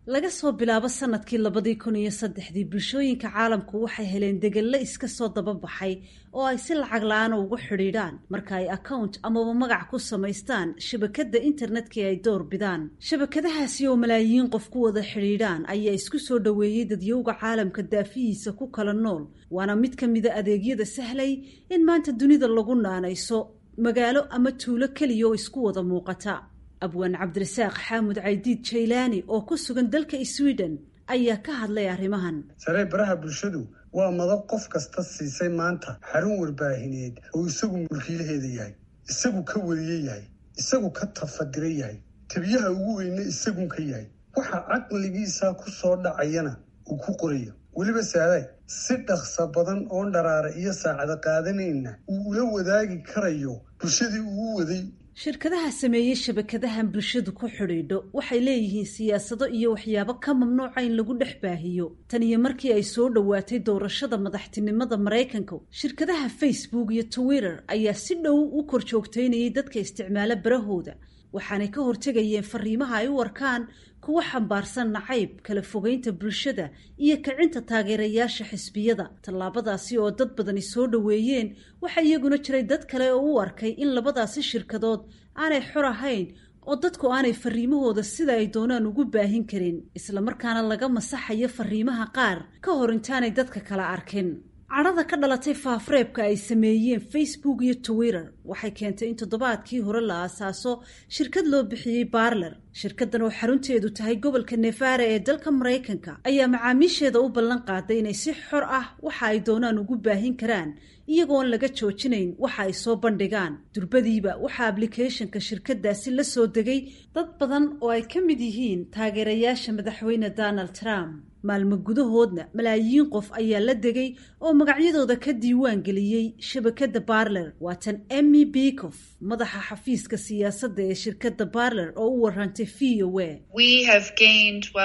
laga soo bilaabo sanadkii labadii kun iyo saddexdii bulshooyinka caalamku waxay heleen degello iska soo dababaxay oo ay si lacag la-aana ugu xidhiidhaan marka ay account amaba magac ku samaystaan shabakadda internetka ay door bidaan shabakadahaasi oo malaayiin qof ku wada xidhiidhaan ayaa isku soo dhoweeyey dadyowga caalamka daafihiisa ku kala nool waana mid ka mida adeegyada sahlay in maanta dunida lagu naanayso magaalo ama tuulo keliya oo isku wada muuqata abwaan cabdirasaaq xaamud caydiid jaylaani oo ku sugan dalka sweden ayaa ka hadlay arrimahan saree baraha bulshadu waa madab qof kasta siisay maanta xarun warbaahineed oo isagu mulkiilaheeda yahay isagu ka wariye yahay isagu ka tafadira yahay tabiyaha ugu weyne isagun ka yahay waxa caqligiisa ku soo dhacayana uu ku qorayo weliba saadaay si dhaqsa badan oon dharaara iyo saacada qaadanayna uu ula wadaagi karayo bulshadii uu waday shirkadaha sameeyey shabakadahan bulshadu ku xidhiidho waxay leeyihiin siyaasado iyo waxyaabo ka mamnuuca in lagu dhex baahiyo tan iyo markii ay soo dhowaatay doorashada madaxtinimada maraykanka shirkadaha facebook iyo twitter ayaa si dhow u kor joogtaynayay dadka isticmaala barahooda waxaanay ka hortegayeen fariimaha ay u arkaan kuwa xambaarsan nacayb kala fogeynta bulshada iyo kicinta taageerayaasha xisbiyada tallaabadaasi oo dad badani soo dhoweeyeen waxaa iyaguna jiray dad kale oo u arkay in labadaasi shirkadood aanay xor ahayn oo dadku aanay fariimahooda sida ay doonaan ugu baahin karin islamarkaana laga masaxayo fariimaha qaar ka hor intaanay dadka kala arkin cadhada ka dhalatay faafreebka ay sameeyeen facebook iyo twitter waxay keentay in toddobaadkii hore la aasaaso shirkad loo bixiyey barler shirkadan oo xarunteedu tahay gobolka nevara ee dalka maraykanka ayaa macaamiisheeda u ballan qaaday inay si xor ah waxa ay doonaan ugu baahin karaan iyagoon laga joojinayn waxa ay soo bandhigaan durbadiiba waxaa ablicathonka shirkadaasi la soo degay dad badan oo ay ka mid yihiin taageerayaasha madaxweyne donald trump maalmo gudahoodna malaayiin qof ayaa la degay oo magacyadooda ka diiwaan geliyey shabakadda barler waa tan emmy bekof madaxa xafiiska siyaasadda ee shirkadda barler oo u warantay v o a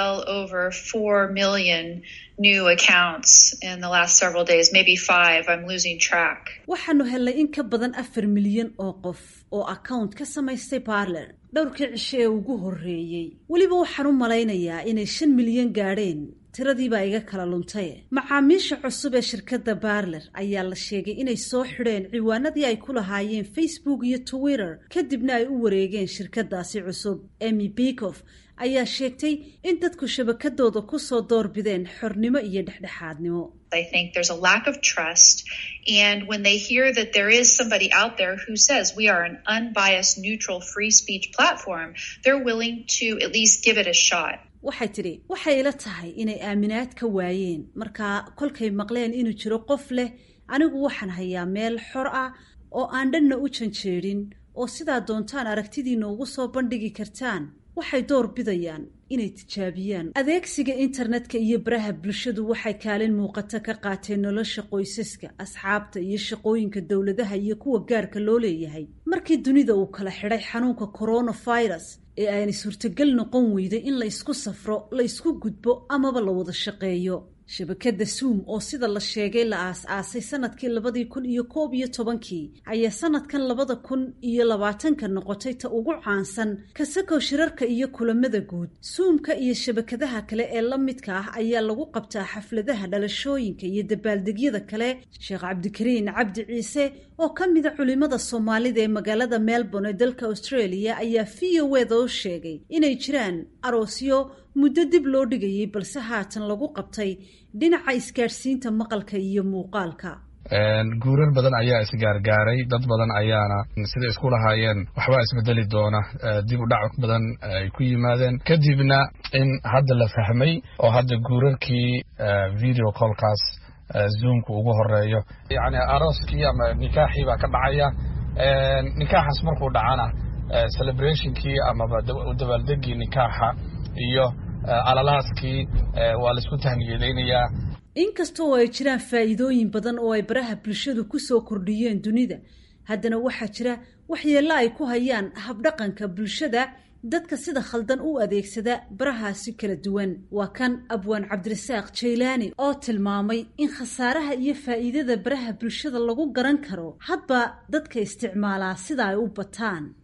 new accounts in the last several days, maybe five. I'm losing track. waxaanu helnay in ka badan afar milyan oo qof oo account ka samaystay barler dhowrkii cishe ee ugu horreeyey weliba waxaan u malaynayaa inay shan milyan gaadheen tiradiibaa iga kala luntay macaamiisha cusub ee shirkadda barler ayaa la sheegay inay soo xidheen ciwaanadii ay ku lahaayeen facebook iyo twitter kadibna ay u wareegeen shirkadaasi cusub emmy bekof ayaa sheegtay in dadku shabakadooda kusoo doorbideen xornimo iyo dhexdhexaadnimo I think there's a lack of trust. And when they hear that there is somebody out there who says we are an unbiased, neutral, free speech platform, they're willing to at least give it a shot. waxay tidhi waxay ila tahay inay aaminaad ka waayeen markaa kolkay maqleen inuu jiro qof leh anigu waxaan hayaa meel xor ah oo aan dhanna u janjeedhin oo sidaa doontaan aragtidiina ugu soo bandhigi kartaan waxay door bidayaan inay tijaabiyaan adeegsiga internetka iyo baraha bulshadu waxay kaalin muuqata ka qaateen nolosha qoysaska asxaabta iyo shaqooyinka dowladaha iyo kuwa gaarka loo leeyahay markii dunida uu kala xidhay xanuunka coronavirus ee aanay suurtagal noqon weyday in la ysku safro la ysku gudbo amaba la wada shaqeeyo shabakadda zoom oo sida la sheegay la aas-aasay sanadkii labadii kun iyo koob iyo tobankii ayaa sanadkan labada kun iyo labaatanka noqotay ta ugu caansan kasakow shirarka iyo kulamada guud zoomka iyo shabakadaha kale ee la midka ah ayaa lagu qabtaa xafladaha dhalashooyinka iyo dabaaldegyada kale sheekh cabdikariin cabdi ciise oo ka mida culimada soomaalida ee magaalada melbourne ee dalka australia ayaa v o eda u sheegay inay jiraan aroosyo muddo dib loo dhigayay balse haatan lagu qabtay dhinaca isgaadhsiinta maqalka iyo muuqaalka guurar badan ayaa isgaargaaray dad badan ayaana sida isku lahaayeen waxbaa isbedeli doona dib u dhac badan ay ku yimaadeen kadibna in hadda la fahmay oo hadda guurarkii video callkaas zoomka ugu horeeyo yani arooskii ama nikaaxii baa ka dhacaya nikaaxaas markuu dhacana celebrationkii amaba dabaaldegii nikaaxa iyo alalaaskii waa laisku tahniyadaynayaa inkasta oo ay jiraan faa'iidooyin badan oo ay baraha bulshadu ku soo kordhiyeen dunida haddana waxaa jira waxyeello ay ku hayaan habdhaqanka bulshada dadka sida khaldan u adeegsada barahaasi kala duwan waa kan abwaan cabdirasaaq jaylaani oo tilmaamay in khasaaraha iyo faa'iidada baraha bulshada lagu garan karo hadba dadka isticmaalaa sida ay u bataan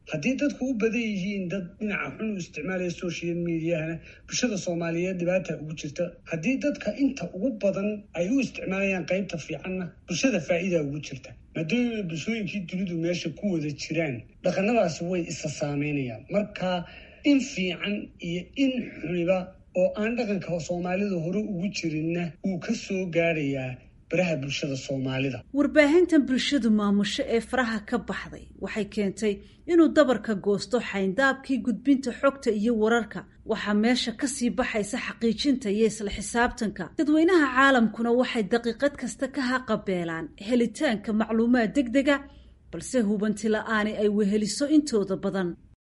haddii dadku u badan yihiin dad dhinaca xun u isticmaalaya social mediahana bulshada soomaaliyeed dhibaata ugu jirta haddii dadka inta ugu badan ay u isticmaalayaan qaybta fiicanna bulshada faa'iida ugu jirta maadaama bulshooyinkii dunidu meesha ku wada jiraan dhaqanadaasi way isa saameynayaan marka in fiican iyo in xuniba oo aan dhaqanka soomaalida hore ugu jirinna wuu ka soo gaadhayaa baraha bulshada soomaalida warbaahintan bulshadu maamusho ee faraha ka baxday waxay keentay inuu dabarka goosto xayndaabkii gudbinta xogta iyo wararka waxaa meesha kasii baxaysa xaqiijinta iyo isla xisaabtanka dadweynaha caalamkuna waxay daqiiqad kasta ka haqabeelaan helitaanka macluumaad deg dega balse hubanti la-aani ay weheliso intooda badan